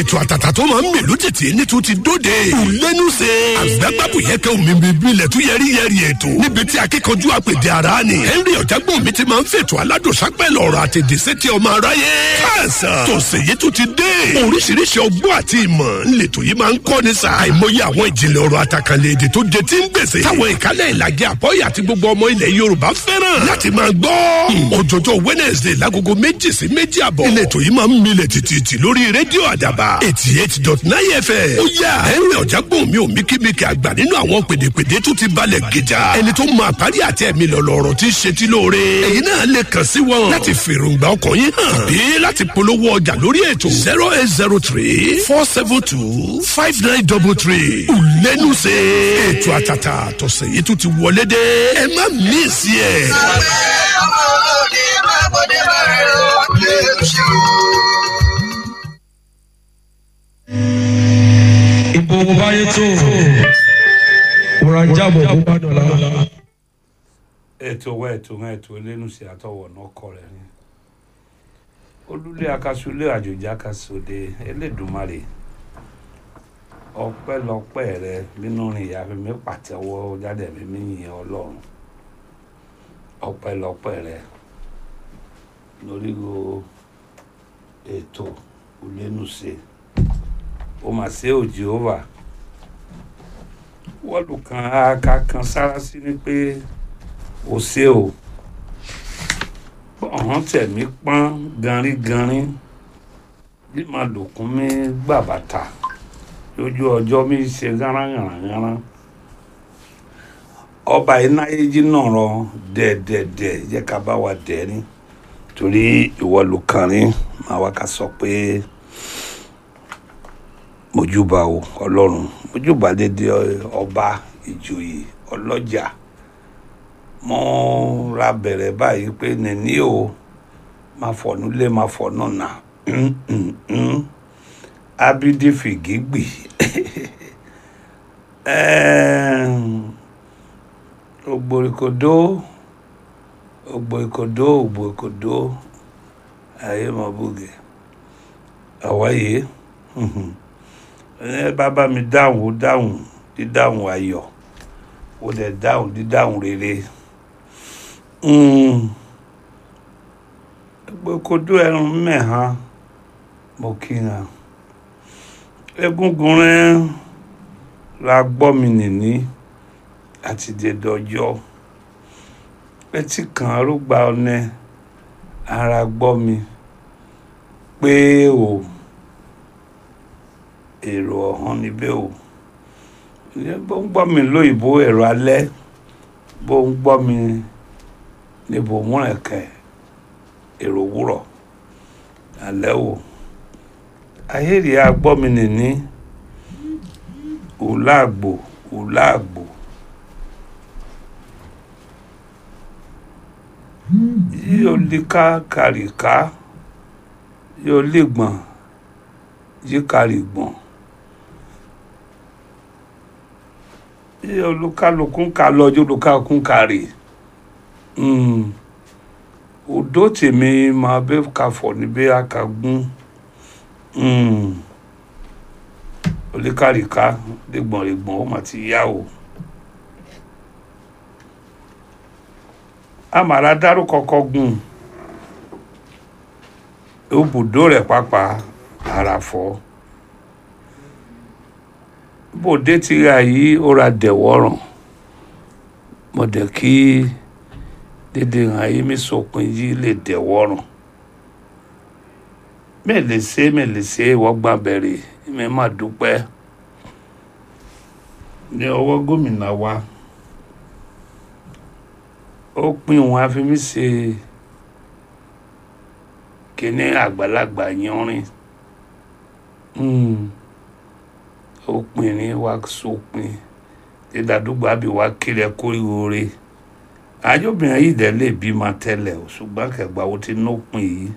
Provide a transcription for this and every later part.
ètò àtàtà tó máa ń mèlú tètè ní tún ti dóde. ìlẹ́nu ṣe. àgbàgbàbù yẹ kẹ́ omi bíbí ilẹ̀ tún yẹrí yẹrí ètò. níbi tí akíkanjú àpèdè ara ni. henry ọ̀jágbọ́n mi ti máa ń fètò aládùnsápẹ́ lọ́rọ̀ àtẹ̀dẹ́sẹ́ tí ọmọ aráyé. káàsán tòsè yìí tún ti dé. oríṣiríṣi ọgbọ́n àti ìmọ̀ ńlẹ̀tọ̀ yìí máa ń kọ́ ni sa. àìmọye àwọn ìjìnlẹ̀ ọ̀rọ̀ àtàkànlẹ̀ èdè tó jẹ tí ń gbèsè. táwọn ìkálẹ̀ ìlàjẹ àbọ̀yé àti gbogbo ọmọ ilẹ̀ yorùbá fẹ́ràn láti máa gbọ́. òjòjò wednesday lágogo méjì sí méjì àbọ̀. ìlẹ̀tọ̀ yìí máa ń milẹ̀ tìtìtì lórí rédíò àdàbà eighty eight dot nine fm. ó yà henry ọ̀jágbọ́n mi ò míkímíkì àgbà nínú àwọn pèdèpèdè tó ti balẹ̀ gíjà. ẹni tó máa parí àti ẹ̀mí lọ̀lọ̀rọ̀ tí ń ṣe tí lóore. èyí náà lè kàn sí wọn láti fèròǹgbà ọkàn yín hàn bí láti polówó ọjà lórí ètò zero eight zero three four seven two five nine double three. ìlẹ́nu ṣe ètò àtàtà tọ̀sẹ̀ yìí tó ti wọlé dé. ẹ má mí sí ẹ̀. ọmọ olóde má bọ́dé má rẹ̀ ọ́ lè ṣe o. ìbò báyé tó wòrán jábọ̀ bó bá dọ̀la. ètò wa ètò wọn ètò elénùsì àtọwọ̀ náà kọ rẹ̀ ni olùlé akasulé àjòjì akasòde elédùnmarè ọpẹ́lọpẹ́ rẹ nínú rìn ìyá mi pàtẹ́wọ́ jáde mi mi yìn Ọlọ́run ọpẹ́lọpẹ́ rẹ lórí go ètò elénùsì ó mà ṣe ò Jèhófà wọ́ọ̀lù kan aka kan sára sí ni pé ó ṣe o ọ̀hún tẹ̀mí pọ́n ganringanrin bí màá lòkun mi gbà bàtà lójú ọjọ́ mi ṣe gánragànragánrán ọba ináyéjì náà rọ dẹ́ẹ̀dẹ́ẹ̀dẹ́ jẹ́ ká bá wa dẹ́rin torí ìwọ ló kàn rí màá wá ká sọ pé mojúbà o ọlọ́run mojúbà dédé ọba ìjòyè ọlọ́jà mo ra bẹ̀rẹ̀ báyìí pé nìní o máa fọ̀nù lé máa fọ̀nù nà abidi fìgígbì ògbòrìkòdó ògbòrìkòdó ògbòrìkòdó ayé mọ̀ bùgẹ̀ àwáyé ẹ bàbá mi dáhùn ó dáhùn dídáhùn ayọ̀ ó dẹ̀ dáhùn dídáhùn rere gbogbo ẹrùn mẹ́hàn mo kíra egungun rẹ ra gbọ́ mi nìní àti dèdọ̀jọ́ etí kan arúgba ọ̀nẹ ara gbọ́ mi pé o èrò ọ̀hún níbẹ̀ o bó ń gbọ́ mi lóyìnbó ẹ̀rọ alẹ́ bó ń gbọ́ mi níbo múrẹ̀kẹ́ èrò wúrọ̀ alẹ́ o ayéèrè agbọ́ mi nìní òláàgbò òláàgbò yóò lè ká kàríká yóò lè gbọ̀n yí kàrí gbọ̀n. olùkálùkù ń ka lọ́jọ́ olùkálùkù ń ka rè odó tèmi máa bẹ́ ka fọ̀ níbẹ̀ akagún oníkàríká lẹ́gbọ̀nrẹ́gbọ̀n ó mà ti yá o. àmàlà dárúkọ kọgùn ibùdó rẹ̀ pàápàá àràfọ́ bòde ti ra yìí ó ra dẹ̀wọ́ràn mo dẹ̀ kí dédé hàn yìí mi sọpin yìí lè dẹ̀wọ́ràn mẹ́lẹ̀ ṣe mẹ́lẹ̀ ṣe wọ́n gbà bẹ̀rẹ̀ mi má dúpẹ́ ní ọwọ́ gómìnà wa ó pín òun àfi mí ṣe kíní àgbàlagbà yanrin. Mm òpin ní wa sópin dídádúgba àbí wa kiri ẹ kórìíro re àjọbìnrin yìí dẹ̀ lè bímọ tẹ́lẹ̀ o ṣùgbọ́n kẹgbà wo ti nópin yìí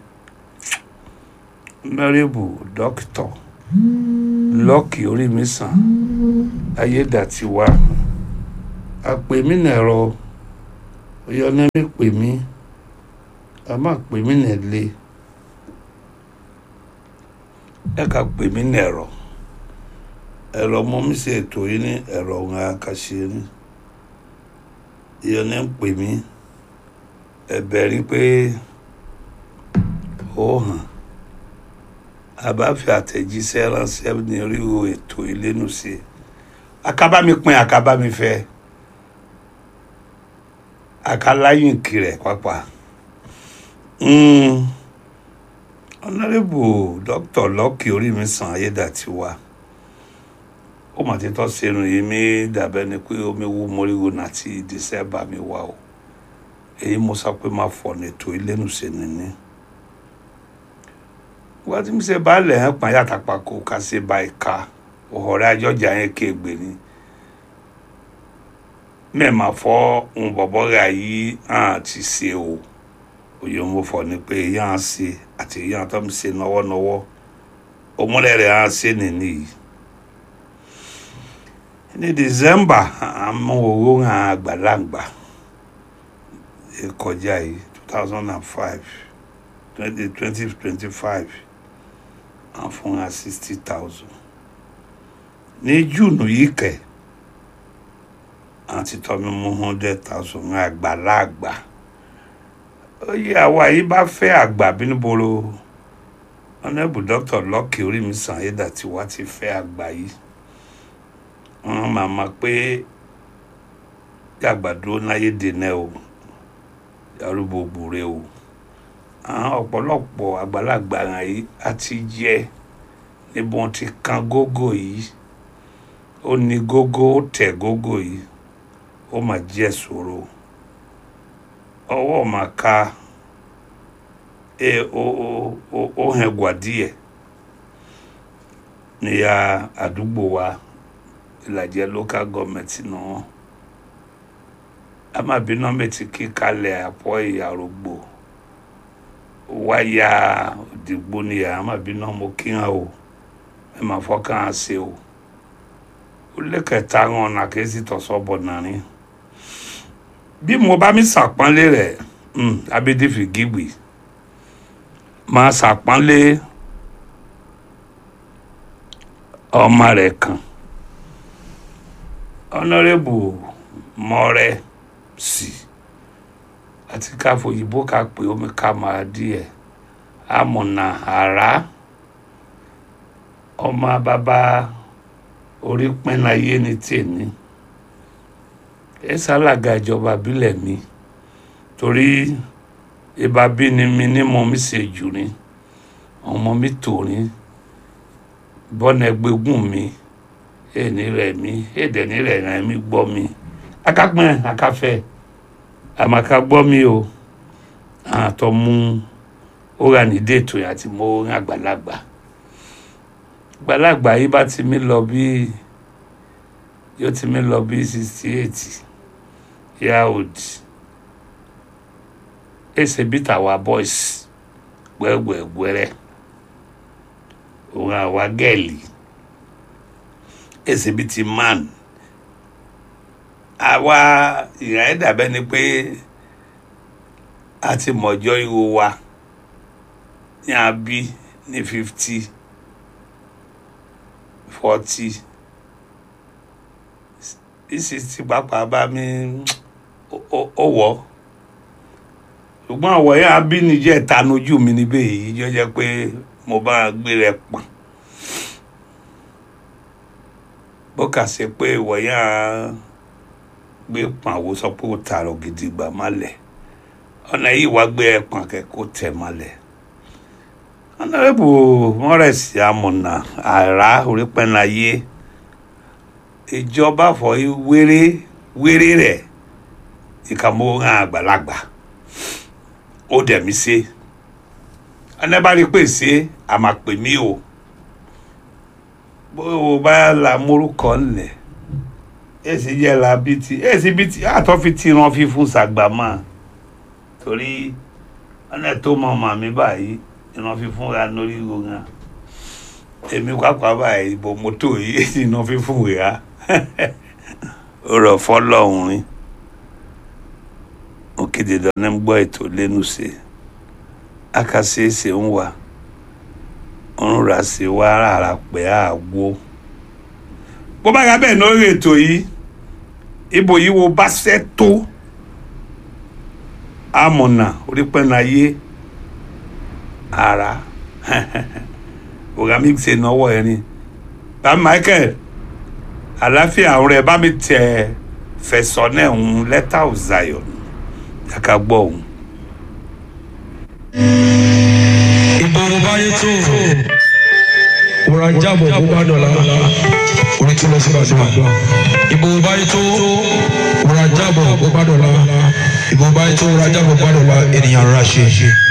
mẹ́rìbù dókítọ̀ lọ́ọ̀kì orí mi sàn ayédàtiwa àpè mí nẹ̀rọ oyọ́nẹ́ mi pè mí a máa pè mí nẹ̀lé ẹ ka pè mí ní ẹ̀rọ ẹ̀rọ mo mi ṣe ètò yìí ní ẹ̀rọ òun àkàṣe ní ìyẹn ní ń pè mí ẹ̀bẹ̀ rí pé ó hàn àbáfi àtẹ̀jíṣẹ́ ránṣẹ́ ní oríwo ètò ìlénu sí akábámi pin akábámi fẹ́ akaláyìnkì rẹ̀ pápá ọ̀nàrẹ́bù dókítà lọ́kì orí mi sàn ayédàtiwa ó mà ti tọ́ sẹ́nu yìí mi dàbẹ́ ni pé omi wú mọ́ríwó láti dísẹ́bà mi wá o èyí mo sọ pé má fọ̀ ní ètò ìlénu sí ni ní wọ́n ti ń ṣe baálẹ̀ hàn pọ́n yàtà pàkó ká ṣe ba ìka ọ̀rẹ́ àjọjà yẹn kéègbè ni mẹ́ẹ̀mà fọ́ ń bọ̀bọ̀ rà yìí hàn ti ṣe o òye mo fọ̀ ni pé yàn án ṣe àti yàn tó ń ṣe nọ́wọ́nọ́wọ́ òmùlẹ̀ rẹ̀ hàn ṣe nìní yìí ní december àmọ́ owó hàn àgbàlagbà kọjá yìí two thousand and five twenty twenty twenty five à ń fún wa sixty thousand ní june yìí kẹ àti tọ́mi mú hundred thousand ní àgbàlagbà oyè àwa yìí bá fẹ́ àgbà bínúboro ọ̀nẹ́bù dókítà lọ́kì orí mi sàn ayédà tí wàá ti fẹ́ àgbà yìí wọ́n máa ma pé yàgbàdo náyé dènà o arúgbó gbòòrè o àwọn ọ̀pọ̀lọpọ̀ àgbàlagbà yìí á ti jẹ́ níbi wọn ti kan gógó yìí ó ní gógó ó tẹ̀ gógó yìí ó mà jẹ́ ṣòro ọwọ́ mà ka ẹ ó ó ó ó hàn gbàdíẹ̀ níyà àdúgbò wa ìlàjẹ local government náà amabiná mẹ́tì kíkalẹ̀ àpọ̀ ìyàrógbò wáyà òdìgbò níyà amabiná mo kí hàn o ẹ máa fọkàn á ṣe o ó lẹ́kẹ̀ẹ́ta hàn ọ̀nà kẹ́sì tọ̀sọ̀ bọ̀ nàní bí mo bá mi ṣàpọ́nlé rẹ̀ abídífì gígbì máa ṣàpọ́nlé ọmọ rẹ̀ kan ọ̀nàrẹ́bù mọ́rẹ́ sí àti káfọ òyìnbó ká pé omi ká máa díẹ̀ amọ̀nà àrá ọmọ bàbá orí pẹ́nayé ní tèmi ẹ ṣàlàgà ìjọba ìbílẹ̀ mi torí ìbá bí ni mi ní mo mi ṣe jù ní ọmọ mi tòrí bọ́nà ẹgbẹ́gùn mi èní rẹ̀ mi èdè ní rẹ̀ rẹ̀ mi gbọ́ mi akápẹ́ akáfẹ́ àmàkà gbọ́ mi o àtọ́ mú ó rà ní déètò yẹn àti mo rìn àgbàlagbà àgbàlagbà yìí bá ti mí lọ bí yóò ti mí lọ bí sixty eight year old èsè bí tàwa boys gbẹ́gbẹ́gbẹ́rẹ́ òun àwa gẹ́ẹ̀lì èsè bí ti man àwa ìyá ẹ̀ dàbẹ́ ni pé a ti mọ̀jọ́ ìwo wa ní a bí ní fifty forty sixty pàápàá bá mi ó wọ̀ ṣùgbọ́n àwọ̀ yẹn a bí níjẹ́ ìtanújú mi níbẹ̀ yìí jọ jẹ́ pé mo bá gbé rẹ̀ pọ̀n bó kà sí pé ìwọ̀ yẹn a gbé pọ̀n àwo sọ pé ó tààrọ̀ gidi gbà má lẹ̀ ọ̀nà yìí wá gbé ẹ̀ pọ̀n kẹ́kọ̀ọ́ tẹ̀ má lẹ̀ ọ̀nàrẹ́bù mọ́rẹ̀sì amọ̀nà àrà orípẹ́nayé ìjọba fọ wéré wéré rẹ̀ ìkàmọ́ hàn àgbàlagbà ó dẹ̀ mí ṣe ẹnẹ́bàrí pè ṣe àmàpè mí o bó o bá la morúkọ ńlẹ̀ èsì jẹ́ la bí ti èsì bí ti àtọ́ fi ti ran fífún sàgbàmọ́ torí ọ̀nà tó mọ̀ mọ̀ mi báyìí ìran fífún ra lórí ìròyìn èmi pàápàá báyìí ìbò mọ́tò yìí èsì ìran fífún rà ó rọ̀ fọ́lọ́hún rí òkèdè dáná ń gbọ́ ètò lẹ́nu ṣe akásẹ́sẹ́ ń wà ọ̀run rà sí wa rárá pé àgbo bó bá yà bẹ́ẹ̀ lórí ètò yìí ibo yìí wo bá ṣẹ́ tó amọ̀nà orípẹ́nu ayé ara ọ̀gá mi ṣe náwó ẹ̀rín bá Michael àláfíà rẹ̀ bá mi tẹ̀ fẹ̀sọ̀ náà ń lẹ́tà of Zion yàtọ̀ gbọ́ òun. ìbòrò báyé tó wòrà jábọ̀ bó bá dọ̀la orí tí lọ sí àdúrà ìbòrò báyé tó wòrà jábọ̀ bó bá dọ̀la ìbòrò báyé tó wòrà jábọ̀ bó bá dọ̀la ènìyàn rà ṣe.